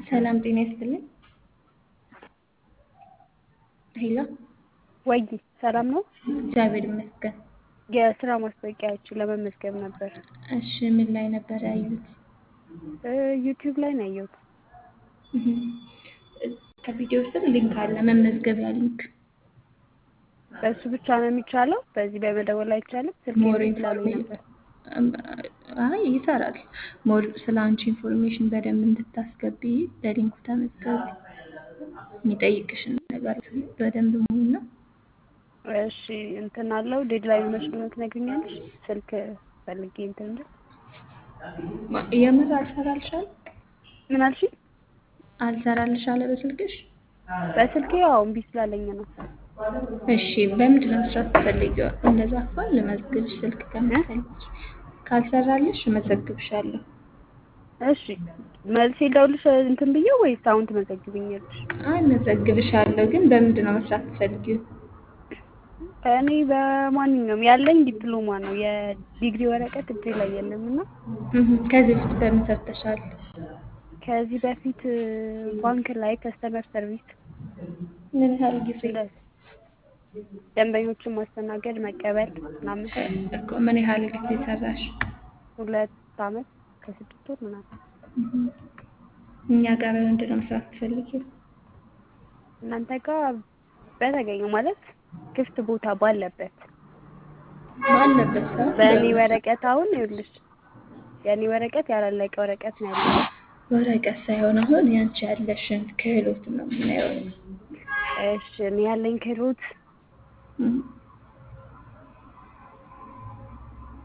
ሰላም ጤና ይስጥልኝ። ሄሎ ወይ ሰላም ነው? እግዚአብሔር ይመስገን። የስራ ማስታወቂያዎችን ለመመዝገብ ነበር። እሺ ምን ላይ ነበር ያዩት? ዩቲዩብ ላይ ነው ያየሁት። ከቪዲዮ ስር ሊንክ አለ፣ መመዝገቢያ ሊንክ። በእሱ ብቻ ነው የሚቻለው? በዚህ በመደወል አይቻልም? ስልክ ሞር ስላለኝ ነበር። አይ ይሰራል። ሞር ስለ አንቺ ኢንፎርሜሽን በደንብ እንድታስገቢ በሊንኩ ተመዝገቢ። የሚጠይቅሽን ነገር በደንብ ሙሉና እሺ እንትን አለው ዴድላይን መች ነው ትነግሪኛለሽ? ስልክ ፈልጌ እንትን እንደ የምር አልሰራልሻል ምን አልሽ? አልሰራልሻለ በስልክሽ? በስልኬ ያው እምቢ ስላለኝ ነው። እሺ በምንድን ነው መስራት ትፈልጊው? እንደዛ እንኳን ልመዝግብሽ ስልክ ከምትፈልጊ ካልሰራልሽ እመዘግብሻለሁ። እሺ መልሴ ደውልሽ እንትን ብዬ ወይስ አሁን ትመዘግብኛለሽ? አይ እመዘግብሻለሁ፣ ግን በምንድን ነው መስራት ትፈልጊው? እኔ በማንኛውም ያለኝ ዲፕሎማ ነው። የዲግሪ ወረቀት እጄ ላይ የለም እና ከዚህ በፊት በምን ሰርተሻል? ከዚህ በፊት ባንክ ላይ ከስተመር ሰርቪስ ምን ያህል ጊዜ? ደንበኞችን ማስተናገድ መቀበል ምናምን እኮ ምን ያህል ጊዜ ሰራሽ? ሁለት አመት ከስድስት ወር ምናምን። እኛ ጋር በምንድን ነው መስራት ትፈልጊው? እናንተ ጋር በተገኘው ማለት ክፍት ቦታ ባለበት ባለበት ሰዓት በእኔ ወረቀት አሁን ይኸውልሽ የእኔ ወረቀት ያላለቀ ወረቀት ነው ያለው። ወረቀት ሳይሆን አሁን ያንቺ ያለሽን ክህሎት ነው የምናየው። እሺ እኔ ያለኝ ክህሎት